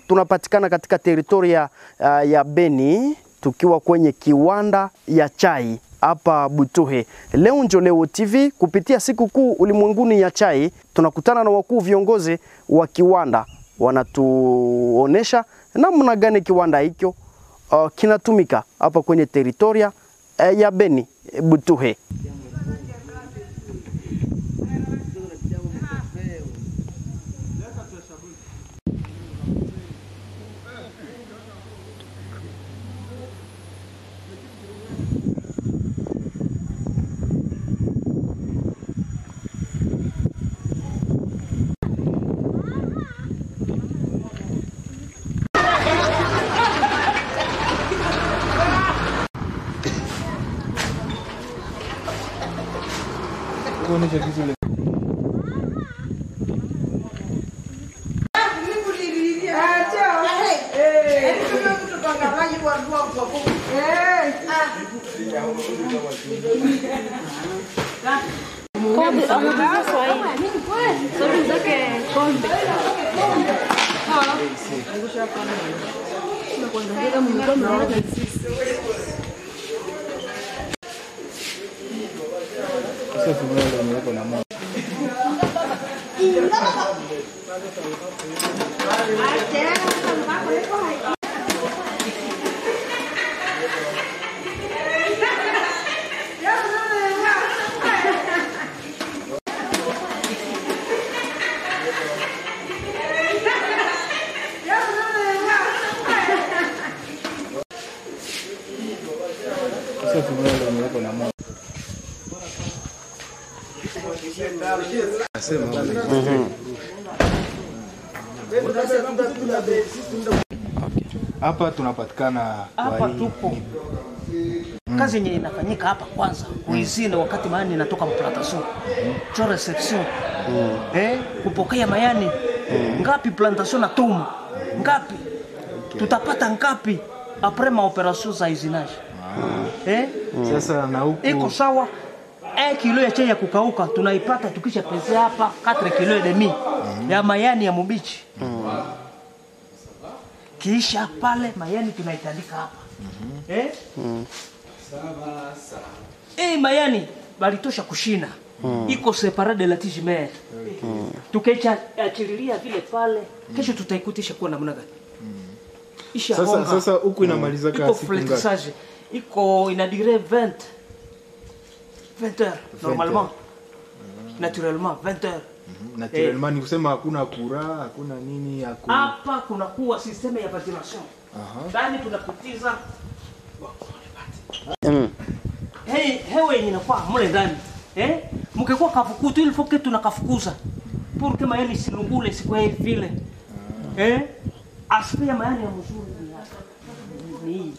tunapatikana katika teritoria uh, ya Beni tukiwa kwenye kiwanda ya chai hapa Butuhe. Leo njo Leo TV kupitia siku kuu ulimwenguni ya chai, tunakutana na wakuu viongozi wa kiwanda, wanatuonesha namna gani kiwanda hicho uh, kinatumika hapa kwenye teritoria uh, ya Beni Butuhe. Kombe anauliza Swahili. Swahili zake kombe. Hapa tunapatikana hapa kwa hii- tupo kazi yenye inafanyika hapa kwanza kuizina wakati mayani inatoka plantation cho reception eh, kupokea mayani ngapi plantation na tumu ngapi tutapata ngapi apres maoperation za izinage eh, Sasa na huku iko sawa un kilo ya chai ya kukauka tunaipata tukisha pese hapa 4 kilo et demi ya mayani ya mubichi kisha pale mayani tunaitandika hapa eh? Eh, mayani balitosha kushina iko separa de la tige mère tukaicha achililia vile pale kesho tutaikutisha kuwa namna gani isha sasa, honga. sasa huku inamaliza iko kaa siku ngapi? fletissage iko ina duré 20 20 heures normalement naturellement 20 heures Naturellement ni kusema hakuna kura, hakuna nini, hakuna hapa kunakuwa systeme ya ventilation ndani tunapitiza Mm. hey, hewa yenye inakuwa mule ndani eh? mkikuwa kafukutu ili foke tunakafukuza pour que mayani isilungule sikwe vile eh? aspect ya mayani ya mzuri ni hapa. ni hii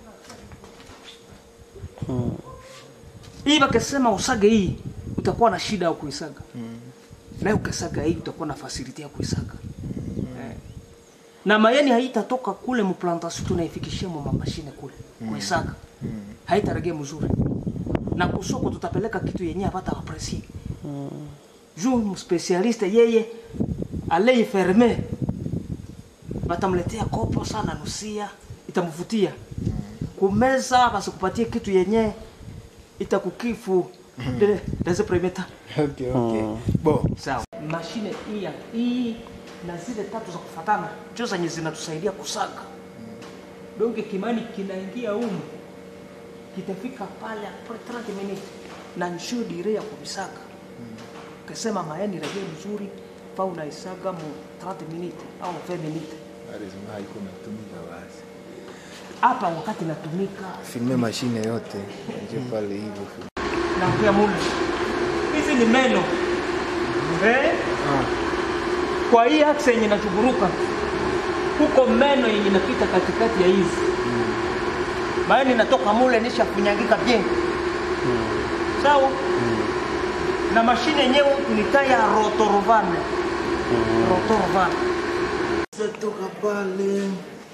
hii bakisema usage hii utakuwa na shida ya kuisaga na ukisaga hii utakuwa na fasilite ya kuisaga eh. na mayani haitatoka kule mplantation tunaifikishia mu mashine kule kuisaga haitaregea mzuri na kusoko tutapeleka kitu yenye hapata apresi juu mspesialiste yeye aleiferme batamletea kopo sana nusia itamvutia kumeza basikupatie kitu yenye itakukifu de- dans un premier temps okay, okay. Bo, sawa mashine hii ya- hii na zile tatu za kufatana ndio zenye zinatusaidia kusaga donge kimani kinaingia humu kitafika pale apres 30 minutes na njoo dire ya kubisaga ukisema mayani rejea mzuri pa unaisaga mu 30 minutes au 20 minutes lazima haiko natumika basi. hapa wakati natumika Filme mashine yote nje pale hivyo. na pia mule hizi ni meno eh? kwa hii aksa yenye inachuburuka huko meno yenye inapita katikati ya hizi maana inatoka mule nisha kunyangika bien sawa na mashine yenyewe tunitaya rotorovan rotorovan Toka pale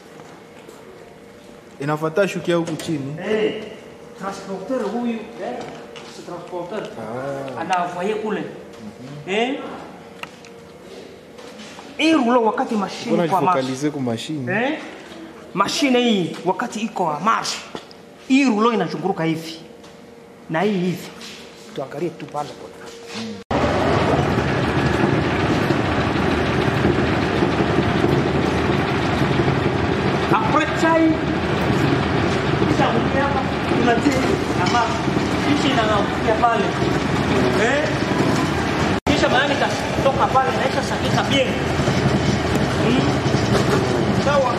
inafuata shukia huku chini. Eh, transporteur huyu eh, si transporteur Ah. anavoye kule eh, hii rulo wakati mashine Mbona kwa marche jifokalize ku mashine? eh? mashine hii wakati iko wa marche hii rulo inazunguruka hivi na hii hivi tuangalie tu pale kwa après chai kisha kukia hapa tunatia ama kisha inaangukia pale eh kisha mayani katoka pale naisha sakika bien mm. sawa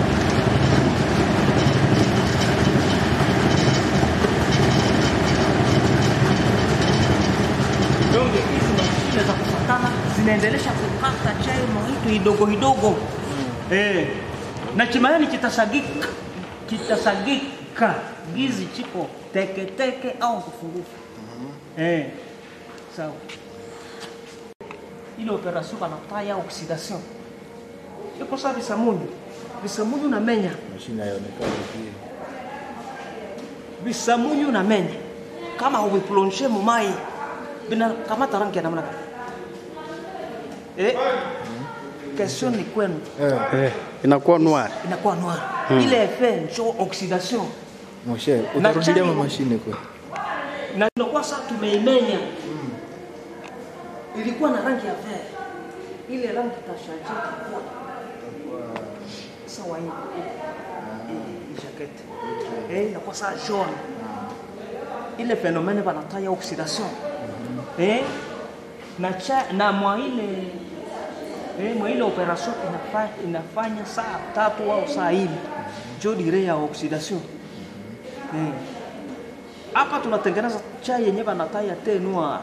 donge hizi mashine za kufatana zinaendelesha kukata chai maitu idogo idogo eh. na chimayani kitasagika kitasagika gizi chiko teketeke au kufunguka eh. sawa ile operation banataya oxidation iko saa visamunyu visamunyu na menya Mashine haionekani pia. visamunyu na menya kama uviplonge mumai vinakamata rangi ya namna gani eh? question ni kwenu Eh, Eh, inakuwa noir. inakuwa noir ile effet njo oxidation mon cher, Na utarudilia chai- ma mashine kwa. na tunakuwa sasa tumeimenya ilikuwa na rangi ya vert ile rangi tashajika kwa sawa hii hii jacket eh inakuwa saa jaune ile phénomène banataya oxydation eh na cha na mwa ile eh mwa ile operation inafanya inafanya saa tatu au saa nne jo dire ya oxydation eh hapa tunatengeneza chai yenye banataya te noir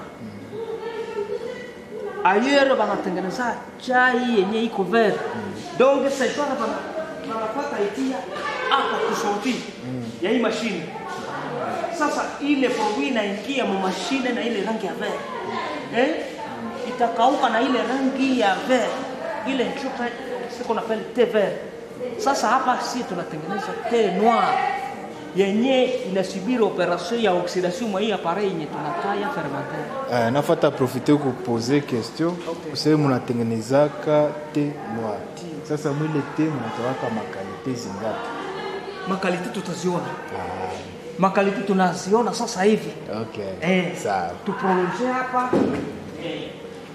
ailleurs banatengeneza chai yenye iko vert donc sejwana bana banapata itia hapa kusorti ya hii mashine sasa ile produit inaingia mu mashine na ile rangi ya vert eh itakauka na ile rangi ya vert ile chupa siko na pale te vert sasa hapa si tunatengeneza te noir yenye inasubiri operation ya oxidation mwa hii appareil yenye tunataya fermenter Uh, nafata profite kupoze question Okay. useme munatengenezaka te noir. Sasa mwile te munatawaka makalite zingapi? makalite tutaziona makalite tunaziona sasa hivi Okay. eh, Sawa. tuprolonge hapa eh.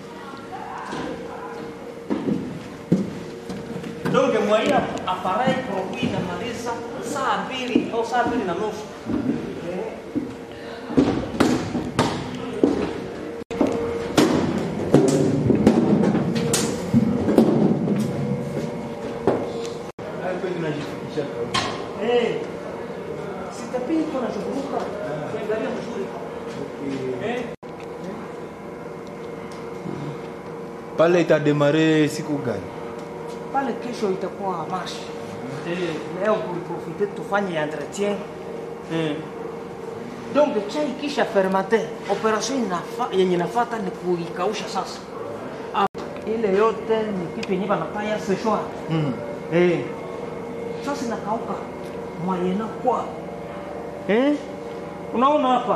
donc mwaia appareil produit inamaliza saa mbili au saa mbili na nusu Eh. Eh, sitapii tu nazunguruka kuangalia mzuri eh. Pale itademare siku gani? pale kesho itakuwa marche leo tuliprofite tufanye entretien mm. donc chai kisha fermate operation inafa, yenye nafata ni kuikausha sasa Ah, ile yote ni kitu yenye banafanya seshwa Mm. eh. sasa inakauka mwayena kwa eh? unaona hapa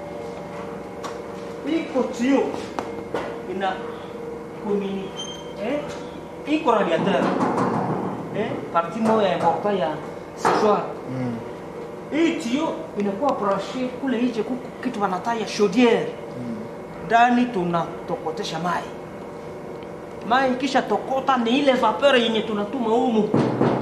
iko tio ina kumini eh? iko radiateur eh? parti moya important ya seshwa Mm. hii tio inakuwa branche kule nje kuko kitu wanataya chaudière ndani tunatokotesha mai mai kisha tokota ni ile vapeur yenye tunatuma humu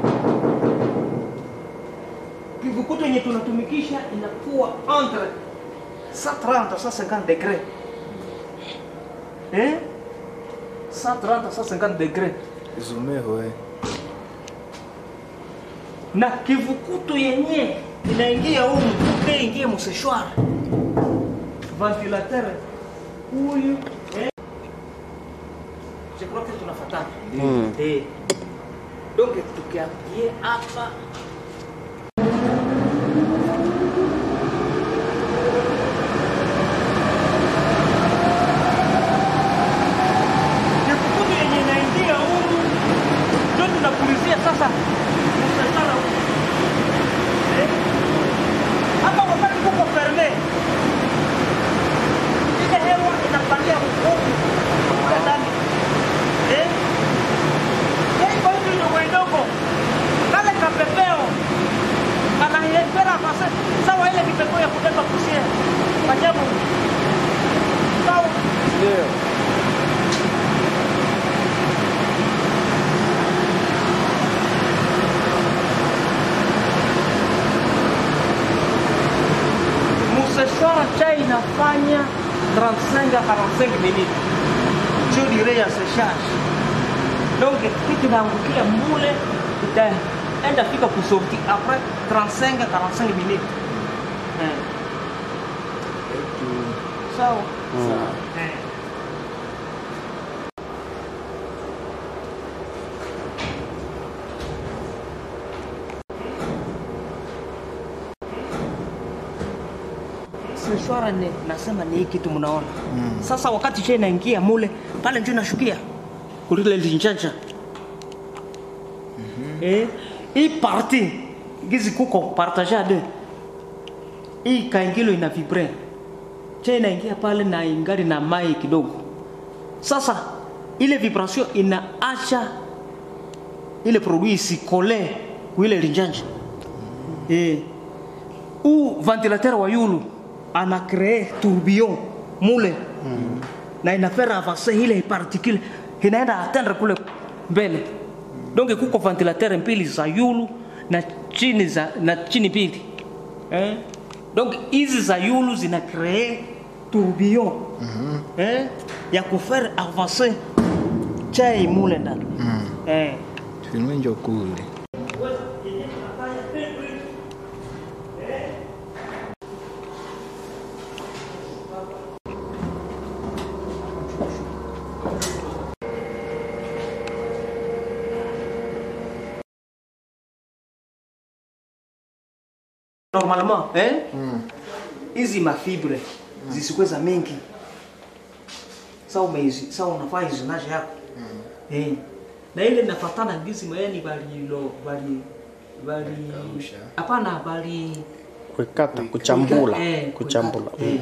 kivukuto yenye tunatumikisha inakuwa entre 130 150 degré eh 130 150 degré Zumero eh. na kivukuto yenye inaingia humu kuke ingie museshwara ventilateur huyu eh? je crois que tunafatana Mm. eh. donc tukiambie hapa kivukuto yenye inaingia humu ndio tunapulizia sasa museshwara humu Eh? hapa wakati kuko ferme ile hewa inapandia huku kule ndani eh? Ndio. Museshwara chai inafanya 35 à 45 minutes. Juu dire ya séchage. Donc kitu inaangukia mule itaenda fika kusorti après 35 à 45 minutes. Eh. Sawa. Eh. Seshwara ni nasema ni hii kitu mnaona. Sasa wakati chai inaingia mule pale ndio inashukia kulile linjanja. Eh, hii parti gizi kuko partage à deux. Hii kaingilo ina vibre. Chai inaingia pale na ingali na mai kidogo. Sasa ile vibration inaacha ile produit isikole kuile linjanja. Eh, ou ventilateur wa yulu ana cree tourbillon mule mm. na inafera avancer ile particule inaenda atteindre kule mbele donc kuko ventilateur mbili za yulu na chini za na chini pili eh? donc hizi za yulu zina cree tourbillon mm -hmm. eh? ya kufaire avancer chai mule ndani mm. eh. Finwenjo kule. normalement eh? hizi mafibre zisikuwe za mingi sa umeizi sa unafaa izonaje yako eh. na ile nafatana gizi mayani balilo bali bali Kausha. hapana bali Kuikata, kuchambula, eh, kuchambula. kuikata, eh.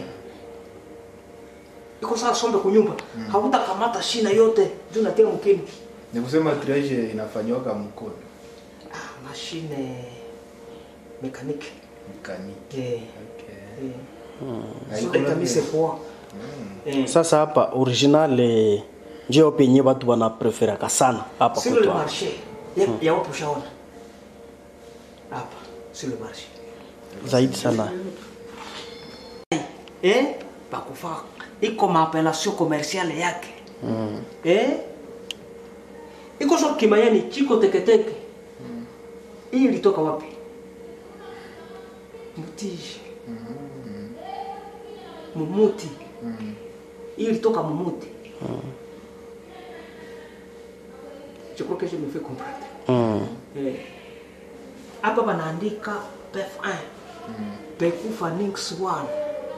iko saa sombe kunyumba hautakamata shina yote juu natia mkini Ni kusema triage inafanywaga mkono ah, mashine mekaniki mkaniki. eh. Okay. eh. Haiko Sote labda- kabisa poa eh. Sasa hapa original eh, ndio penye watu wanapreferaka sana hapa sur le kwetu. marché ya, ya wapi ushaona hapa sur le marché Zaidi sana. eh bakufaa iko maapellation commerciale yake mm. eh iko so kimayani chiko teketeke hii ilitoka wapi mtiji mumuti hii ilitoka mumuti je crois que je me fais comprendre Mm. Eh. hapa panaandika PF1 pekufa nix 1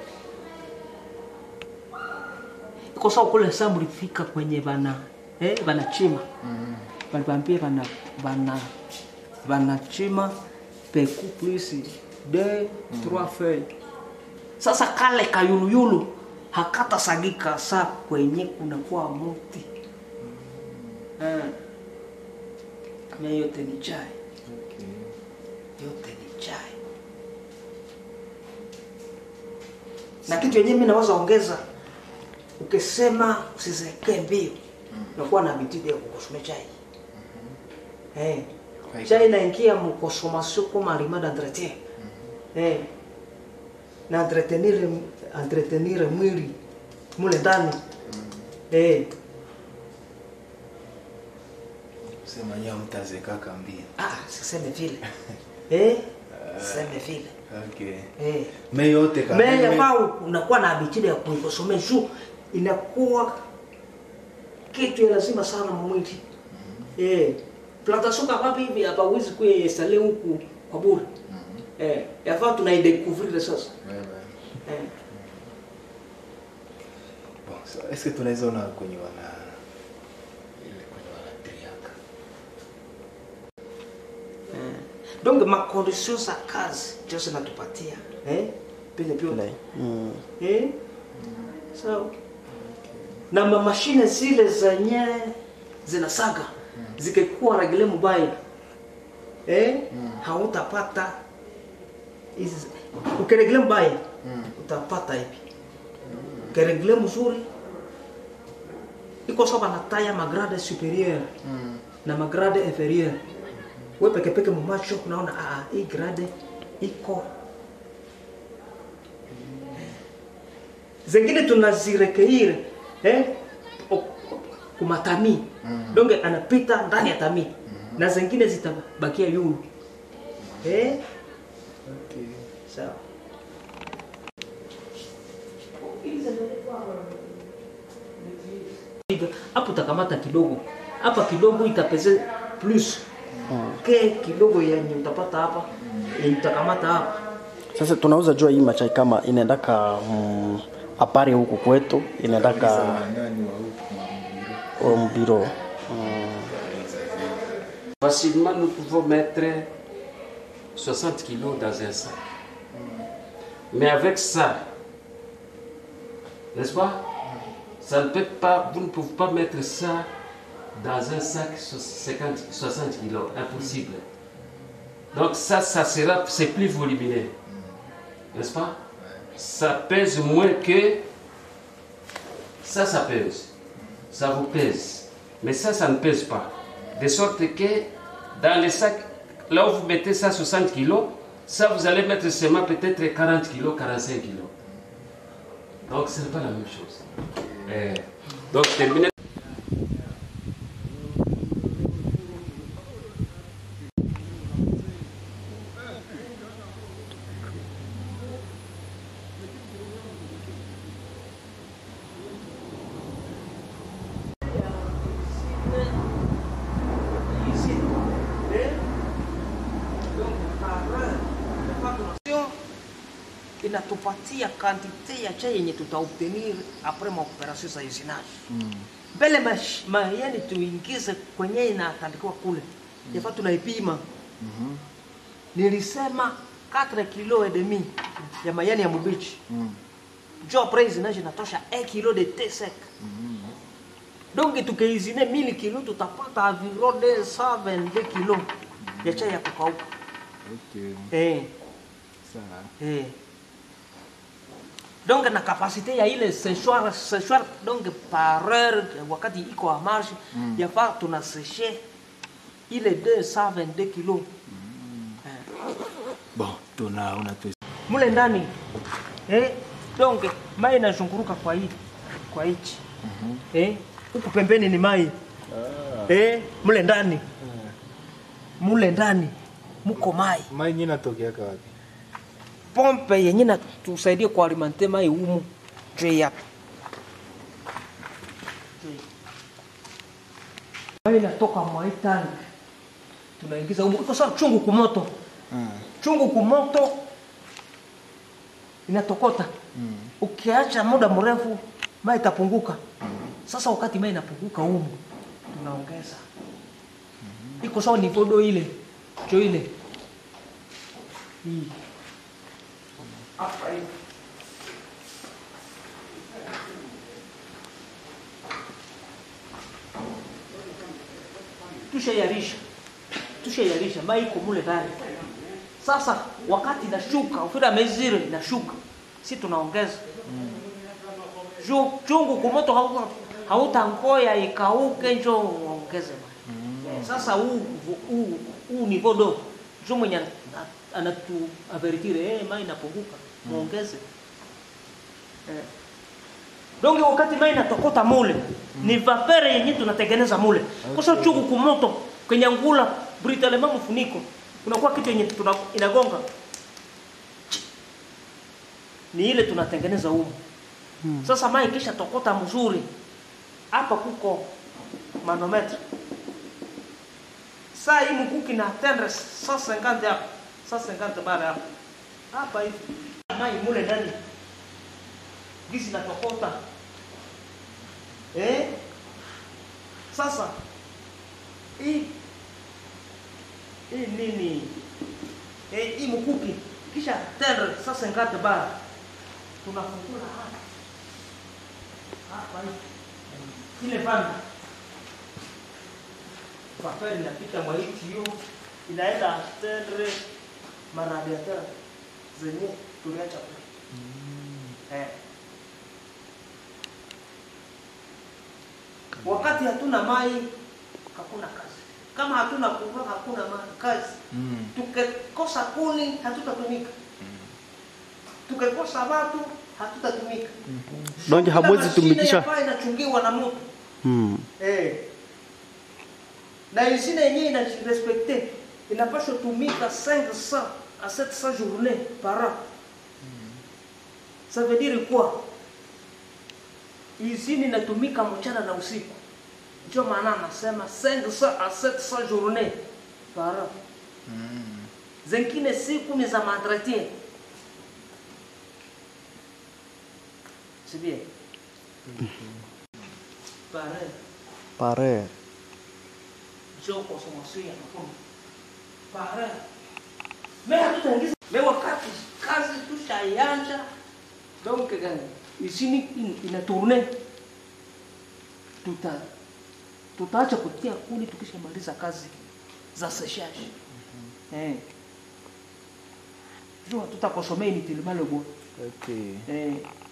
iko sawa kule saa mlifika kwenye bana eh, banachima balibambie bana bana banachima peku plus de trois feuilles sasa kale kayuluyulu hakata sagika saa kwenye kunakuwa muti eh. na yote ni chai yote ni chai na kitu yenyewe mimi naweza ongeza ukisema usizekee mbio unakuwa na habitude ya kukosoma chai eh chai inaingia mkonsommation comme aliment d'entretien eh na entretenir entretenir mwili mule ndani eh Sema nyao mtazekaka mbio. ah siseme vile eh siseme vile Okay. eh Me yote kama mais yafaa unakuwa na habitude ya kuikosomea juu inakuwa kitu ya lazima sana mwili eh plantation kama hivi hapa huwezi kuinstall huku kwa bure eh yafaa tunaidécouvrir sasa Wewe. eh Bon, so, est-ce que tunaweza ona kwenye wana ile kwenye wana triaka. donc ma condition za kazi ndio zinatupatia eh pile pile Ile. Mm. eh sawa na ma mashine zile zenye zinasaga zikikuwa regle mubaya eh hautapata hizi ukiregle mbaya utapata hivi ukiregle mzuri iko sawa na taya magrade superieur na magrade inferieur we peke peke mumacho unaona ah, hii grade iko zengine tunazirekeire eh? o- kumatami donge anapita ndani ya tami na zengine zitabakia yulu eh? sawa hapo utakamata kidogo hapa kidogo itapeze plus ke kidogo yenye utapata hapa yenye utakamata hapa Sasa tunauza jua hii machai kama inaendaka mm, apare huku kwetu inaendaka nani wa huku mambiro mbiro Facilement, nous pouvons mettre 60 kilos dans un sac. Mais avec ça, n'est-ce pas Ça ne peut pas, vous ne pouvez pas mettre ça dans un sac 50, 60 kilos, impossible. Donc ça, ça sera, c'est plus volumineux, n'est-ce pas Ça pèse moins que ça, ça pèse. Ça vous pèse. Mais ça, ça ne pèse pas. De sorte que dans les sacs, là où vous mettez ça 60 kilos, ça vous allez mettre seulement peut-être 40 kilos, 45 kilos. Donc ce n'est pas la même chose. Eh, donc terminé. inatupatia kantite ya chai yenye tutaobtenir apres maoperation za usinage mbele mash- mayani tuingize kwenye inatandikiwa kule yafaa tunaipima nilisema 4 kilo et demi ya mayani ya mubichi jo apres usinage inatosha 1 kilo de te sec donc tukeizine 1000 kilo tutapata environ 222 kilo ya chai ya kukauka okay. eh. sawa Eh. donc na kapasite ya ile séchoir séchoir donc par heure wakati iko a marche mm. yafaa tuna séché ile 222 kilo eh. bon tuna unatu mule ndani eh, donc mai inazunguruka kwa hii kwa hichi eh, huku pembeni ni mai eh, mule ndani mule ndani muko mai mai nyinyi natokeaka wapi pompe yenye natusaidie kualimante mai humu juu hapa mai inatoka mwai tank tunaingiza humu iko sawa chungu kumoto chungu kumoto inatokota ukiacha muda mrefu mai itapunguka sasa wakati mai inapunguka humu tunaongeza iko sawa ni vodo ile jo ile hii hapa hivi tushayarisha tushayarisha mai iko mule ndani sasa wakati inashuka ufira mezire inashuka si tunaongeza Ju- chungu kumoto hauta- hautangoya ikauke njo uongeze mai sasa huu huu huu ni vodo njo mwenye ana- anatu avertire eh, mai inapunguka muongeze eh. donge wakati mai inatokota mule ni vapere yenye tunatengeneza mule kosa chungu kumoto kwenye ngula britalema mfuniko unakuwa kitu yenye tuna, inagonga ni ile tunatengeneza humu sasa mai kisha tokota mzuri hapa kuko manometre saa hii mkuki na tendre 150 hapa 150 bara hapa hapa hivi mai mule ndani gisi natokota eh sasa hii hii nini eh hii mkuki kisha tendre 150 bara tunafungula hapa hapa hivi ile banda vapeur inapita mwa hii tio inaenda tendre maradiateur zenye tuliacha kule eh. wakati hatuna mai hakuna kazi kama hatuna kuvaa hakuna ma- kazi Mm. tukikosa kuni hatutatumika tukikosa watu hatutatumika Donc Kila hamwezi mashine tumikisha- yafaa inachungiwa na mtu Mm. eh. na usine yenyewe inarespekte inapaswa tumika 500 à 700 journées par an ça veut dire quoi usine inatumika mchana na usiku ndio maana anasema 500 à 700 journées par an zengine siku ni za maentretien c'est bien pareil Pare. sio consommation ya mafuta pareil mais hatutaingiza mais wakati kazi tushaianja donc gani isini in- ina tourne tuta tutaacha kutia kuni tukishamaliza kazi za séchage eh jua tutakosomea inutilement le bois Okay. eh,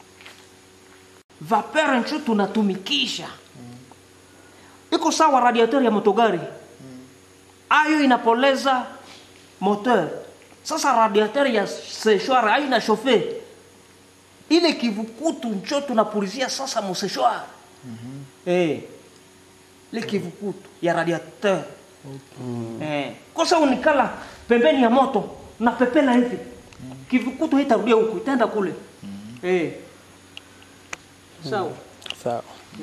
vapeur ncho tunatumikisha iko sawa radiateur ya motogari ayo inapoleza moteur sasa radiateur ya séchoir ayo ina chauffe ile kivukutu ncho tunapulizia sasa museshwar eh, ile kivukutu ya radiateur eh, kosa unikala pembeni ya moto na pepela hivi kivukutu haitarudia huku itaenda kule eh. sawa Sawa.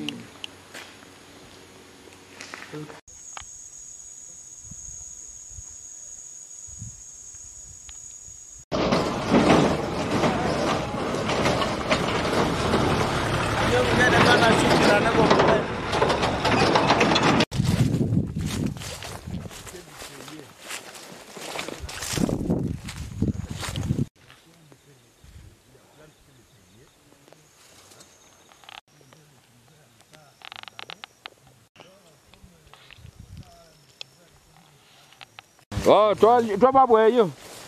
Oh, toi, toi, pas boire.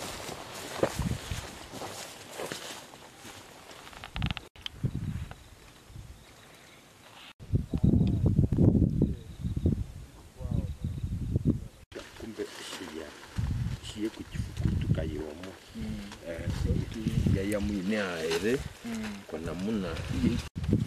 kumbe shia shie kuchifukutu kayiwamo yaya mwine aere kwa namuna hii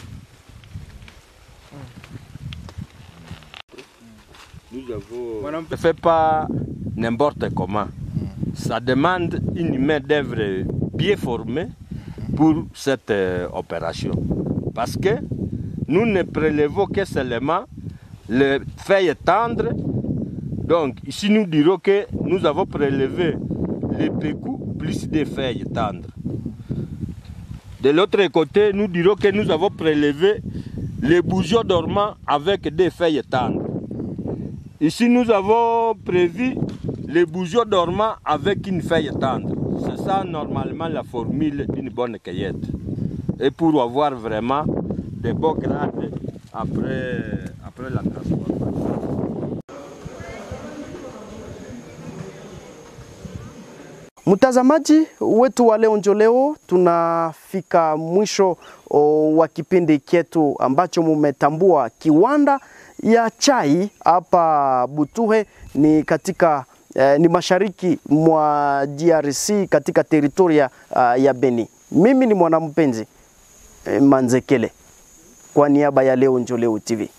nous avons ne fait pas n'importe comment. Ça demande une main d'œuvre bien formée pour cette euh, opération. Parce que nous ne prélevons que seulement les feuilles tendres. Donc, ici, nous dirons que nous avons prélevé les pécous plus des feuilles tendres. De l'autre côté, nous dirons que nous avons prélevé les bourgeons dormants avec des feuilles tendres. Ici, nous avons prévu les bourgeons dormants avec une feuille tendre. C'est ça, normalement, la formule d'une bonne cueillette. Et pour avoir vraiment de beaux grades après, après la transformation. Mtazamaji wetu wa leo njo leo, tunafika mwisho o, wa kipindi chetu ambacho mumetambua kiwanda ya chai hapa Butuhe ni katika eh, ni mashariki mwa DRC katika teritoria uh, ya Beni. Mimi ni mwanampenzi eh, Manzekele kwa niaba ya leo njo leo TV.